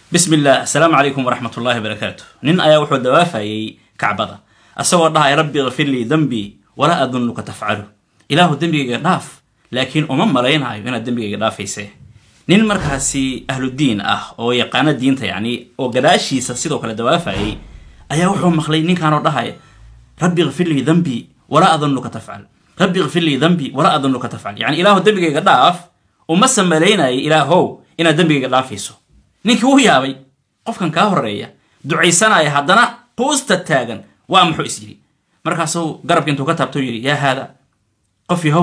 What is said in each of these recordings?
bismi illah asalaamu calaykum waraxmat ullahi wabarakaatu nin ayaa wuxuu dawaafayey kacbada asagoo dhahay rabbi kfir lii dembii walaa adunuka tafcalu ilaahu dembigayga dhaaf laakiin uma malaynayo inaad dembigayga dhaafayse nin markaasi ahludiin ah oo yaqaano diinta yacni oo gadaashiisa sidoo kale dawaafayey ayaa wuxuu maqlay ninkaanoo dhahaya rabbi kfir lii dembii walaa adunuka tafcal rabbi kfir lii dembii walaa adunuka tafcal yani ilaahu dembigayga dhaaf umase malaynayay ilaahow inaad dembigayga dhaafayso ninkii wuu yaabay qofkan kaa horeeya ducaysanaya haddana quusta taagan waa muxuu is yidhi markaasuu garabka intuu ka taabtau yidhi yaa haada qof yahow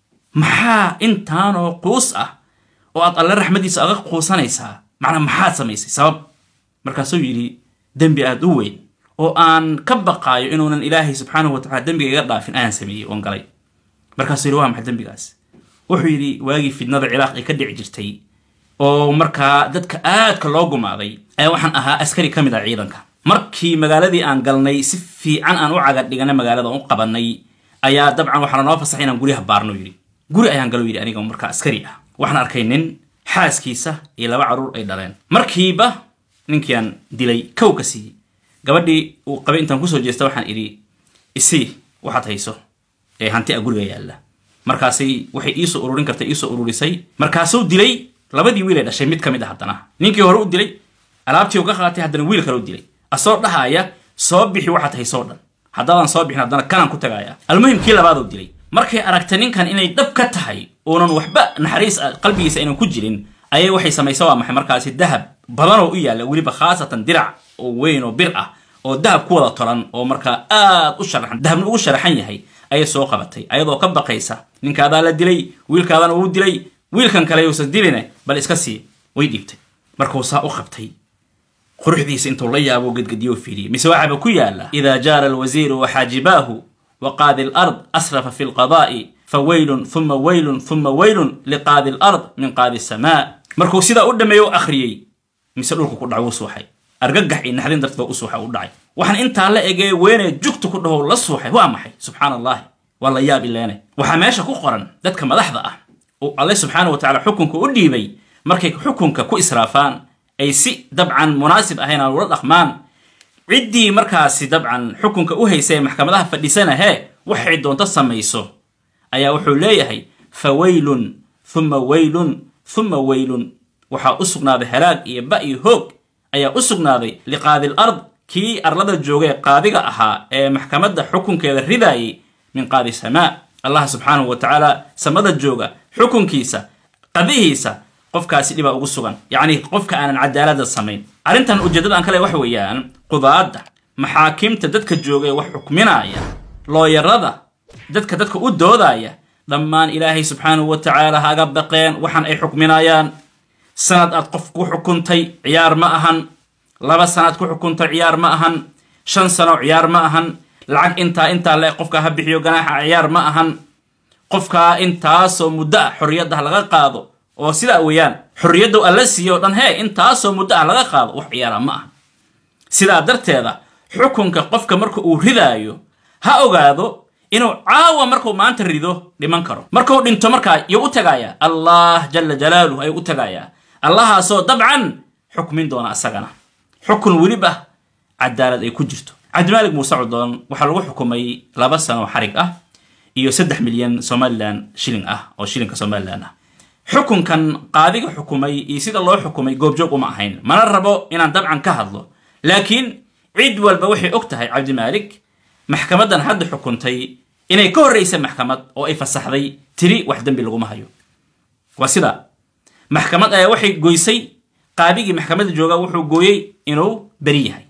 maxaa intaanoo quus ah oo aad alle raxmaddiisa aga quusanaysaa macnaa maxaad samaysay sabab markaasuu yidhi dembi aad u weyn oo aan ka baqaayo inuunan ilaahay subxaanahu wa tacala dembiga iga dhaafin ayaan sameeyey oon galay markaasuu yidhi waa maxay dembigaas wuxuu yidhi waagii fidnada ciraaq ay ka dhici jirtay oo markaa dadka aadka loo gumaaday ayaa waxaan ahaa askari ka mid ah ciidanka markii magaaladii aan galnay si fiican aan u caga dhiganay magaalada u qabanay ayaa dabcan waxaa lanoo fasaxay inaan guryaha baarno yidhi guri ayaan galo yidhi aniga markaa askari ah waxaan arkay nin xaaskiisa iyo laba carruur ay dhaleen markiiba ninkiiaan dilay kow ka siiyey gabadhii uu qabay intaan kusoo jeesta waxaan idhi isii waxaad hayso ee hanti a guriga yaalla markaasay waxay iisoo ururin kartay iisoo ururisay markaasuu dilay labadii wiil ay dhashay mid ka mid a haddana ninkii hore u dilay alaabtii u ka qaatay haddana wiil kale u dilay asoo dhahaaya soo bixi waxaad haysoo dhan haddaadan soo bixin haddana kanaan ku tagaaya almuhim kii labaad u dilay markay aragtay ninkan inay dhab ka tahay uunan waxba naxariis qalbigiisa aynan ku jirin ayay waxay samaysa waa maxay markaasi dahab badanoo u yaalla weliba khaasatan dirac oo weyn oo bir ah oo dahab ku wada tolan oo markaa aad u sharaxan dahabna ugu sharaxan yahay ayay soo qabatay ayadoo ka baqaysa ninkaadaa la dilay wiilkaadana uu dilay wiilkan kale yuusan diline bal iska sii way dhiibtay markuu saa u qabtay quruxdiisa intuu la yaabo gedgediyo fiiriyey mise waxaaba ku yaala idaa jaara alwasiiru waxaajibaahu waqaadi alard asrafa fi lqadaa'i fawaylun uma waylun uma waylun liqaadi alard min qaadi samaa markuu sidaa u dhameeyo u akhriyey mise dhulku ku dhac wuu suuxay argagax iyo naxdin darteed u suuxa u dhacay waxaan intaa la egee weenee jugta ku dhahow la suuxay waa maxay subxaana allahi waa la yaab ileene waxaa meesha ku qoran dadka madaxda ah oo alle subxaana wa tacala xukunka u dhiibay markay xukunka ku israafaan ay si dabcan munaasib ahayn aan ula dhaqmaan ciddii markaasi dabcan xukunka u haysa ee maxkamadaha fadhisana hee waxay doonto samayso ayaa wuxuu leeyahay fa waylun uma waylun uma waylun waxaa u sugnaaday halaag iyo ba iyo hoog ayaa u sugnaaday liqaadi lard kii arlada joogay qaadiga ahaa ee maxkamadda xukunkeeda ridaayay min qaadi samaa allah subxaanahu wa tacaala samada jooga xukunkiisa qadihiisa qofkaasi dhibaa ugu sugan yacni qofka aanan cadaalada samayn arrintan ujeeddada aan kale waxa weeyaan qudaadda maxaakiimta dadka jooga ee wax xukminaaya looyarada dadka dadka u doodaya dhammaan ilaahay subxaanahu wa tacaala haga baqeen waxaan ay xukminayaan sanad aad qof ku xukuntay ciyaar ma ahan laba sanaad ku xukuntay ciyaar ma ahan shan sano ciyaar ma ahan lacag intaa intaa le qofka ha bixiyo ganaaxa ciyaar ma ahan qofkaa intaasoo muddo ah xorriyaddah laga qaado oo sidaa weeyaan xorriyadda alla siiyo o dhan hee intaasoo muddo ah laga qaado wax ciyaara ma aha sidaa darteeda xukunka qofka marka uu ridaayo ha ogaado inuu caawa markuu maanta rido dhiman karo markuu dhinto markaa yuu u tagayaa allah jala jalaaluh ayuu u tagayaa allahaasoo dabcan xukmin doona asagana xukun weliba cadaalad ay ku jirto cabdimaalik muuse cudoon waxaa lagu xukumay laba sano xarig ah iyo saddex milyan somalilan shilling ah oo shilinka somalilan ah xukunkan qaadiga xukumay iyo sida loo xukumay goobjoog uma ahayn mana rabo inaan dabcan ka hadlo laakiin cid walba waxay og tahay cabdimaalik maxkamadan hadda xukuntay inay ka horraysa maxkamad oo ay fasaxday tiri wax dembi laguma hayo waa sida maxkamad ayaa waxay goysay qaadigii maxkamadda jooga wuxuu gooyey inuu beri yahay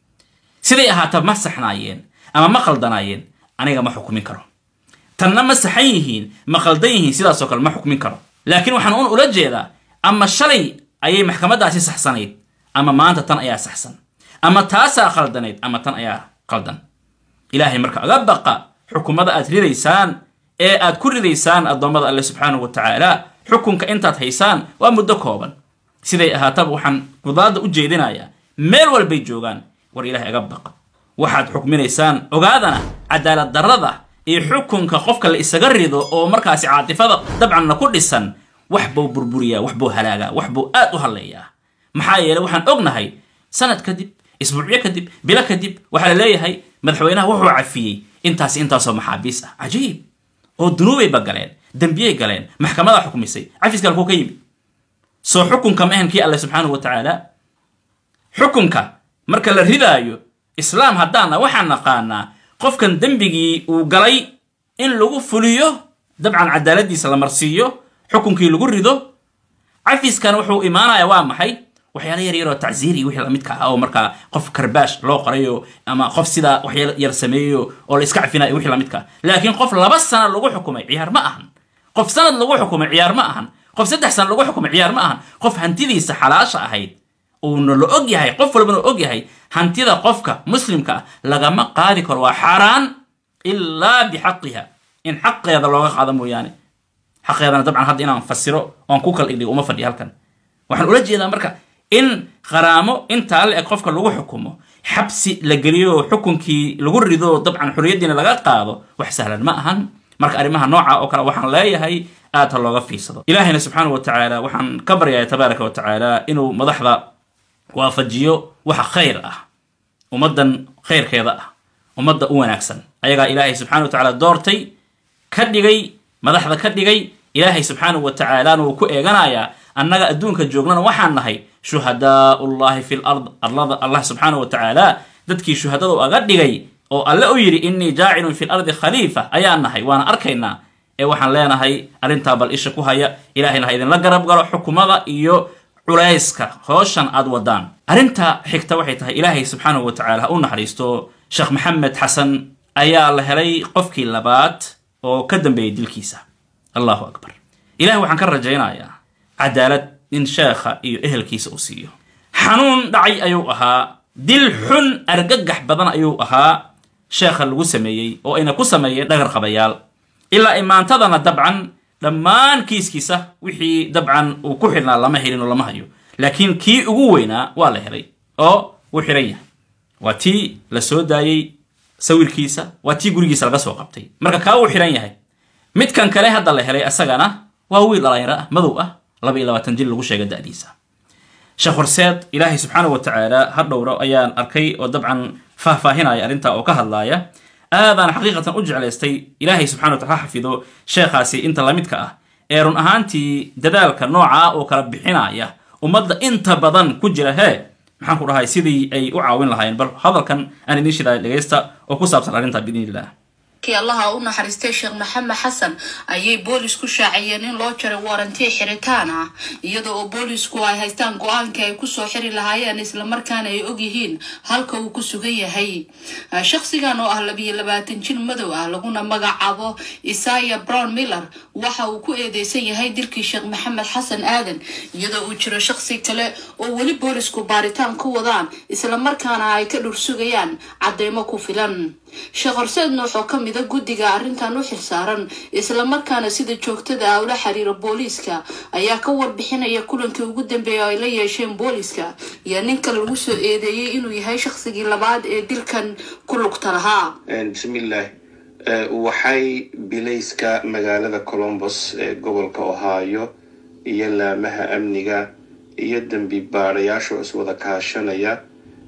siday ahaata ma saxnaayeen ama ma khaldanaayeen aniga ma xukumin karo tanna ma saxan yihiin ma khaldan yihiin sidaasoo kale ma xukmin karo laakiin waxaan un ula jeedaa ama shalay ayay maxkamaddaasi saxsanayd ama maanta tan ayaa saxsan ama taasaa khaldanayd ama tan ayaa khaldan ilaahay marka aga baqa xukumada aad ridaysaan ee aad ku ridaysaan addoommada alle subxaanahu wa tacaala xukunka intaad haysaan waa muddo kooban siday ahaataba waxaan qudaadda u jeedinayaa meel walbay joogaan war ilaahay aga baqa waxaad xukminaysaan ogaadana cadaalad darrada iyo xukunka qofka la isaga rido oo markaasi caatifada dabcanna ku dhisan wax buu burburiyaa wax buu halaagaa wax buu aad u halleeyaa maxaa yeeley waxaan ognahay sanad kadib isbuucyo kadib bilo kadib waxaa la leeyahay madaxweynaha wuxuu cafiyey intaas intaasoo maxaabiis ah cajiib oo dunuubayba galeen dembiyay galeen maxkamadaa xukmisay cafiska halkuu ka yimi soo xukunka ma ahan kii alle subxaanahu wa tacaala xukunka marka la ridaayo islaam haddaana waxaan naqaanaa qofkan dembigii uu galay in lagu fuliyo dabcan cadaaladiisa la marsiiyo xukunkii lagu rido cafiskan wuxuu imaanaya waa maxay waxyaala yar yaroo tacziiri wixii lamidka ah oo markaa qof karbaash loo qorayo ama qof sidaa waxyaala yar sameeyo oo la iska cafinayo wixii lamidka ah laakiin qof laba sana lagu xukumay ciyaar ma ahan qof sanad lagu xukumay ciyaar ma ahan qof saddex sana lagu xukumay ciyaar ma ahan qof hantidiisa xalaasha ahayd uuna la og yahay qof walbana og yahay hantida qofka muslimka ah lagama qaadi karo waa xaaraan ilaa bixaqiha in xaqeeda looga qaado mooyaane xaqeedana dabcan hadda inaan fasiro oon ku kala dhigdhigo uma fadhiyo halkan waxaan ula jeedaa marka in qaraamo intaa la eg qofka lagu xukumo xabsi la geliyo xukunkii lagu rido dabcan xorriyaddiina laga qaado wax sahlan ma ahan marka arrimaha nooca oo kale waxaan leeyahay aad ha looga fiirsado ilaahayna subxaana wa tacaala waxaan ka baryaya tabaaraka wa tacaala inuu madaxda waafajiyo waxa khayr ah ummaddan khayrkeeda ah ummadda u wanaagsan ayagaa ilaahay subxana wa tacaala doortay ka dhigay madaxda ka dhigay ilaahay subxaanahu wa tacaalaana wuu ku eeganayaa annaga adduunka joognana waxaan nahay shuhadaau llahi fi lard arlada allah subxaanahu wa tacaala dadkii shuhadada aga dhigay oo alle u yidhi innii jaacilun fi lardi khaliifa ayaan nahay waana arkaynaa ee waxaan leenahay arrintaa bal isha ku haya ilaahayna ha idinla garab galo xukumada iyo culayska hooshan aad wadaan arrinta xigta waxay tahay ilaahay subxaanahu wa tacala ha u naxariisto sheekh maxamed xasan ayaa la helay qofkii labaad oo ka dambeeyay dilkiisa allahu akbar ilahay waxaan ka rajaynayaa cadaalad in sheekha iyo ehelkiisa uu siiyo xanuun dhacay ayuu ahaa dil xun argagax badan ayuu ahaa sheekha lagu sameeyey oo ayna ku sameeyeen dhagar qabayaal ilaa imaantadana dabcan dhammaan kiiskiisa wixii dabcan uu ku xidhnaa lama helin oo lama hayo laakiin kii ugu weynaa waa la helay oo wuu xidhan yahay waa tii la soo daayey sawirkiisa waa tii gurigiisa laga soo qabtay marka kaa uu xidhan yahay midkan kale hadda la helay asagana waa wiil dhalinyaro ah madow ah laba iyo labaatan jil lagu sheega da'diisa sheekh horseed ilaahay subxaana wa tacaala ha dhowro ayaan arkay oo dabcan faahfaahinaya arrintaa oo ka hadlaaya aadaan xaqiiqatan u jeclaystay ilaahay subxana wa tacala ha xafido sheekhaasi inta lamidka ah ee run ahaantii dadaalka noocaa oo kala bixinaya ummadda inta badan ku jira hee maxaan ku dhahay sidii ay u caawin lahaayeen bal hadalkan aan idiin shidaaya dhegaysta oo ku saabsan arrintaa biidni illah kii allaha u naxariistay sheekh maxamed xasan ayay boolis ku shaaciyeen in loo jaray waranti xiritaan ah iyada oo boolisku ay haystaan go-aankii ay kusoo xiri lahaayeen islamarkaana ay ogyihiin halka uu ku sugan yahay shakhsigan oo ah labiyo labaatan jir madow ah laguna magacaabo isaya brown miller waxa uu ku eedeysan yahay dilkii sheekh maxamed xasan aadan iyadoo uu jiro shakhsi kale oo weli boolisku baaritaan ku wadaan islamarkaana ay ka dhursugayaan cadeymo ku filan sheekh horseedna wuxuu ka mida guddiga arrintan u xilsaaran islamarkaana sida joogtada ah ula xiriira booliiska ayaa ka warbixinaya kulankii ugu dambeeya ay la yeesheen booliiska iyo ninka lagu soo eedeeyey inuu yahay shaqsigii labaad ee dilkan ku lugta lahaa bismillaah waxay bilayska magaalada colombos ee gobolka ohio iyo laamaha amniga iyo dembi baadayaasha iswada kaashanaya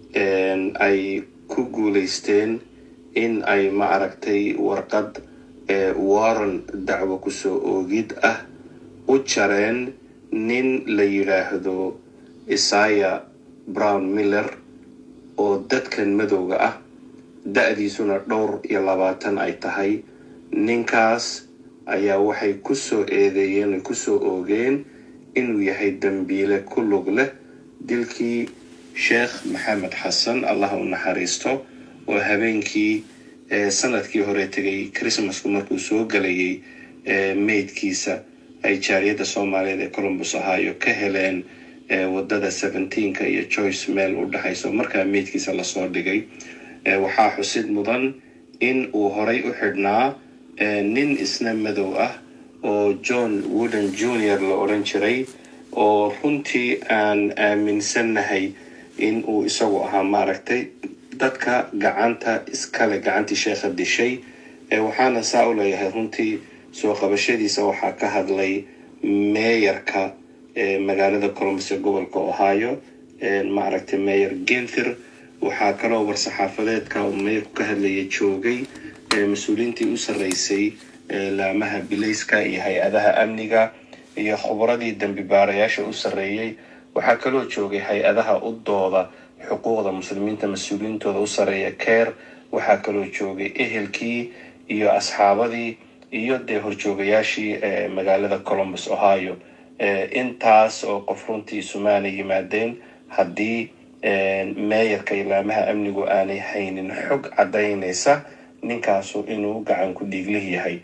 ay ku guuleysteen in ay ma aragtay warqad ee waran dacwo kusoo oogid ah u jareen nin la yidhaahdo isaya brown miller oo dadkan madowga ah da-diisuna dhowr iyo labaatan ay tahay ninkaas ayaa waxay kusoo eedeeyeen ay kusoo oogeen inuu yahay dembiile ku lug leh dilkii sheekh maxamed xasan allah u naxariisto oo habeenkii sanadkii hore tegay christmasku markuu soo galayay meydkiisa ay jaariyadda soomaaliyeed ee colombus ohio ka heleen wadada seventeenka iyo joyce meel u dhexayso markaa meydkiisa lasoo dhigay waxaa xusid mudan in uu horay u xidhnaa nin isna madow ah oo john wooden junior la odhan jiray oo runtii aan aaminsannahay in uu isagu ahaa maaragtay dadka gacanta iskale gacantii sheekha dishay waxaana saa u leeyahay runtii soo qabashadiisa waxaa ka hadlay meeyarka magaalada colombus ee gobolka ohio maaragtay mayor genther waxaa kaloo war-saxaafadeedka uu mayorku ka hadlaya joogay mas-uuliyiintii u sarreysay laamaha bilayska iyo hay-adaha amniga iyo khubradii dembi baarayaasha u sarreeyey waxaa kaloo joogay hay-adaha u dooda xuquuqda muslimiinta mas-uuliyiintooda u sarreeya keer waxaa kaloo joogay ehelkii iyo asxaabadii iyo dee horjoogayaashii magaalada columbus ohio intaas oo qof runtii sumaana yimaadeen haddii meeyarka ilaamaha amnigu aanay haynin xog caddaynaysa ninkaasu inuu gacan ku dhiiglih yahay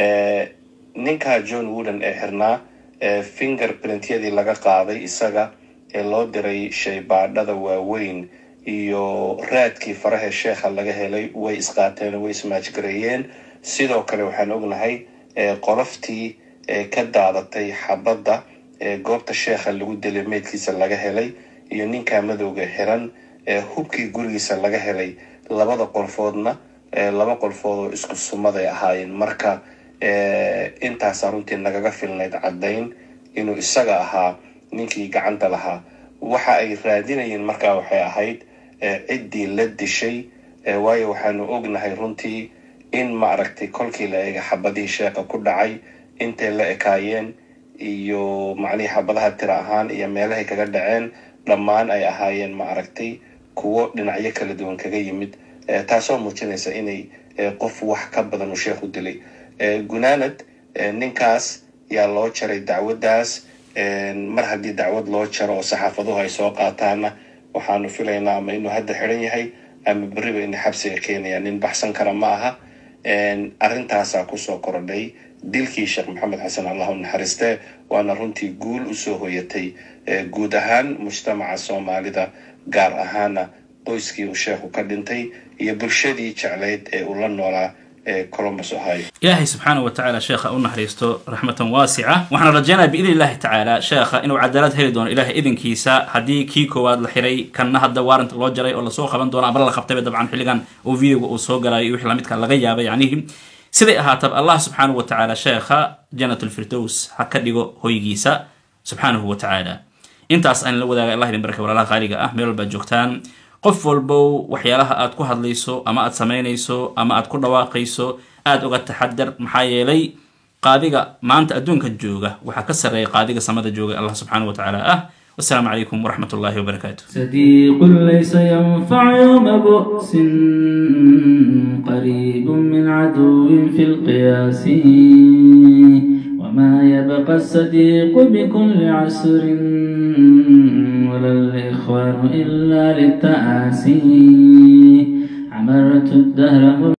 ninkaa john wooden ee xirnaa finger printyadii laga qaaday isaga ee loo diray shaybaadhada waaweyn iyo raadkii faraha sheekha laga helay way isqaateen way ismaajgareeyeen sidoo kale waxaan ognahay qoloftii ka daadatay xabadda goobta sheekha lagu dilay meydkiisa laga helay iyo ninkaa madowga xiran hubkii gurigiisa laga helay labada qolfoodna laba qolfood oo isku sumaday ahaayeen marka intaasaa runtii nagaga filnayd caddayn inuu isaga ahaa ninkii gacanta lahaa waxa ay raadinayeen markaa waxay ahayd ciddii la dishay waayo waxaanu ognahay runtii in maaragtay kolkii la eega xabadihii sheekha ku dhacay intay la ekaayeen iyo macnihii xabadaha tira ahaan iyo meelahay kaga dhaceen dhammaan ay ahaayeen maaragtay kuwo dhinacyo kala duwan kaga yimid taasoo muujinaysa inay qof wax ka badan uu sheekhu dilay gunaanad ninkaas yaa loo jaray dacwaddaas mar haddii dacwad loo jaro oo saxaafaduhu ay soo qaataana waxaanu filaynaa ama inuu hadda xiran yahay ama beriba inay xabsiga keenayaan nin baxsan kara ma aha arrintaasaa kusoo korodhay dilkii sheekh maxamed xasan allah u naxariiste waana runtii guul usoo hoyatay guud ahaan mujtamaca soomaalida gaar ahaana qoyskii uu sheekhu ka dhintay iyo bulshadii jeclayd ee uu la noolaa columbus ohio ilaahay subxaana wa tacaala sheekha u naxariisto raxmatan waasica waxaan rajaynaya biidni illahi tacaala sheekha inuu cadaalad heli doono ilahay idinkiisa haddii kii koowaad la xiray kanna hadda waaranta loo jaray oo lasoo qaban doono ama la qabtayba dabcan xilligan oo videoga uu soo galayo iyo wixii lamidka laga yaaba yacnihi siday ahaataba allah subxaanahu wa tacaala sheekha janat lfirdows ha ka dhigo hoygiisa subxaanahu wa tacaala intaas aan la wadaaga allah idin barka walaalaha qaaliga ah meel walbaad joogtaan qof walbow waxyaalaha aad ku hadlayso ama aad samaynayso ama aad ku dhawaaqayso aada uga taxadar maxaa yeelay qaadiga maanta adduunka jooga waxaa ka sarreeya qaadiga samada jooga allah subxaanahu wa tacaala ah والسلام عليكم ورحمة الله وبركاته صديق ليس ينفع يوم بؤس قريب من عدو في القياس وما يبقى الصديق بكل عسر ولا الإخوان إلا للتآسي عمرت الدهر